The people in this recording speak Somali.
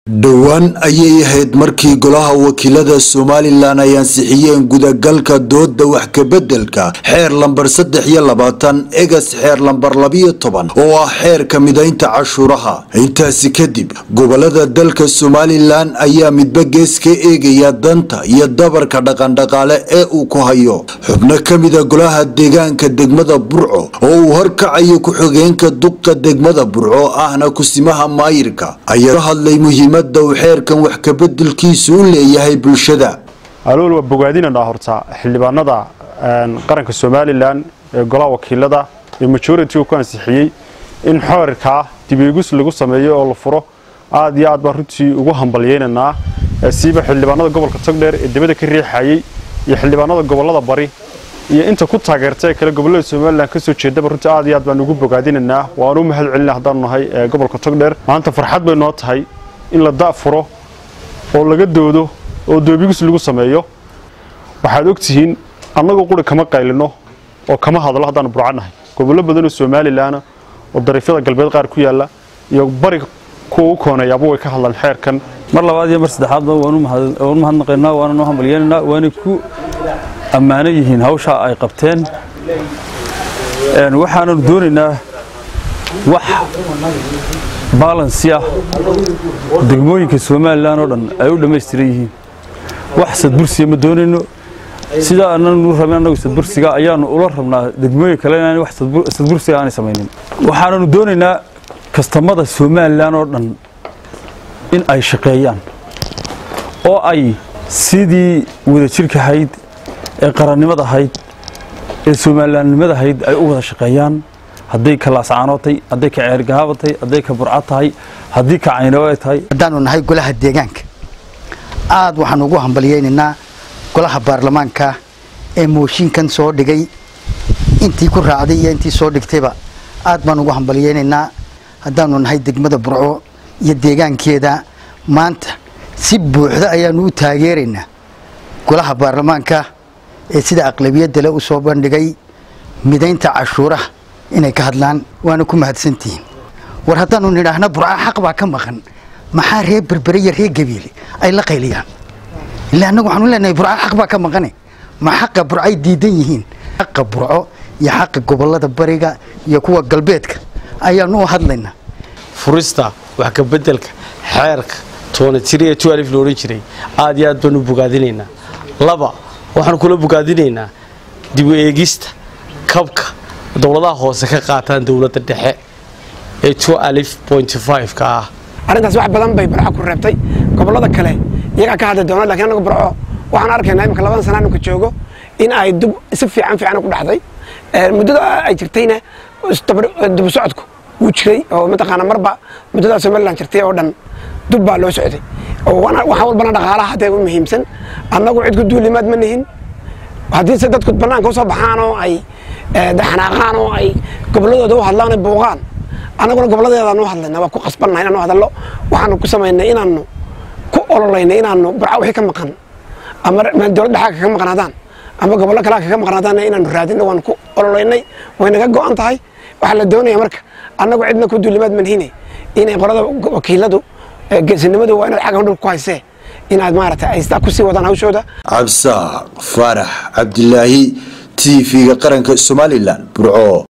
dhowaan ayay ahayd markii golaha wakiilada somalilan ay ansixiyeen gudagalka dooda wax kabeddelka xeer lambar saddex iyo labaatan egas xeer lambar labiyo toban oo ah xeerka midaynta cashuuraha intaasi kadib gobolada dalka somalilan ayaa midba gees ka eegaya danta iyo dabarka dhaqandhaqaale ee uu ku hayo xubno ka mida golaha deegaanka degmada burco oo uu horkacayo ku-xigeenka duqa degmada burco ahna kusimaha maayirka ayaa ka hadlay muhiimada uu xeerkan wax kabeddelkiisu u leeyahay bulshada alool waa bogaadinanaa horta xildhibaanada qaranka somalilan ee golaha wakiilada ee majority ku ansixiyey in xeerkaa dibeegus lagu sameeyo oo la furo aad iyo aad baan runtii ugu hambalyeynanaa siiba xildhibaanada gobolka togdheer ee dibadda ka riixayey iyo xildhibaanada gobolada bari iyo inta ku taageerta ee kale gobolada somalilan kasoo jeedaba runtii aad iyo aad baan ugu bogaadinanaa waan u mahad celina haddaanu nahay gobolka togdheer maanta farxad bay noo tahay in la da'furo oo laga doodo oo doobigus lagu sameeyo waxaad ogtihiin annagoo quri kama qaylino oo kama hadlo haddaanu burcannahay gobollo badanoo somalilanna oo dariifyada galbeed qaar ku yaalla iyo bari kuwa u kooneeyaaba way ka hadlaan xeerkan mar labaad iyo mar saddexaadba waanu mahadnaqaynaa waananu hambalyeynanaa waanay ku ammaano yihiin hawshaa ay qabteen waxaananu doonaynaa wax baalansi ah degmooyinka somalilan oo dhan ay u dhammaystiran yihiin wax sadbursiya ma doonayno sidaa ananu rabin annagu sadbursiga ayaanu ula rabnaa degmooyin kale inaan wax sadbursiga aanay samaynin waxaananu doonaynaa kastamada somalilan oo dhan in ay shaqeeyaan oo ay sidii wadajirka ahayd ee qarannimada ahayd ee somalilaannimada ahayd ay u wada shaqeeyaan hadday ka laascaanootay hadday ka ceergahaabatay hadday ka burca tahay haddii ka caynawo ay tahay haddaanu nahay golaha deegaanka aad waxaan ugu hambalyaynaynaa golaha baarlamaanka ee mooshinkan soo dhigay intii ku raacday iyo intii soo dhigtayba aad baan ugu hambalyaynaynaa haddaanu nahay degmada burco iyo deegaankeeda maanta si buuxda ayaanu u taageeraynaa golaha baarlamaanka ee sida aqlabiyadale u soo bandhigay midaynta cashuuraha inay ka hadlaan waana ku mahadsantihiin war haddaanu nidhaahna burca xaq baa ka maqan maxaa reer berbere iyo reer gabiile ay la qayliyaan ila annagu waxaanu leenahay burca xaq baa ka maqane ma xaqa burcay diidan yihiin xaqa burco iyo xaqa gobolada bariga iyo kuwa galbeedka ayaanu u hadlaynaa furista wax kabeddelka xeerka toonatiri ee tualif la odhan jiray aad iyo aad baanu bogaadinaynaa laba waxaanu kula bogaadinaynaa dib u eegista kabka dowladaha hoose ka qaataan dowladda dhexe ee ka ah arrintaas wax badan bay barco ku reebtay gobollada kale iyagaa ka hadli doona lakiin annagu barco waxaan arkaynaa imika labadan sana anu ka joogo in ay dub si fiican fiican ku dhacday muddada ay jirtayna dubu socodku wuu jiray oo mataqaana marba muddadaa somalilan jirtay oo dhan dub baa loo socday waxa walbana dhaqaalaha hadee u muhiimsan annagu cid ku duulimaad ma nihin haddii se dadku bannaanka usoo baxaan oo ay xanaaqaan oo ay gobolladooda u hadlaan ay buuqaan annaguna goboladeedaan u hadlayna waa ku qasbannahay inaanu hadallo waxaanu ku samaynay inaanu ku ololaynay inaanu burca wixii ka maqan ama dowlad dhexaa kaga maqnaadaan ama gobollo kalea kaga maqnaadaan inaanu raadino waanu ku ololaynay way naga go'an tahay waxaa la doonaya marka annagu cidna ku duulimaad manhine inay qolada wakiiladu geesinimadu waa inaad xagga dhulka ku haysee inaad maaragtay ay sidaa kusii wadaan hawshooda cabsaaq faarax cabdilaahi t v-ga qaranka somalilan burco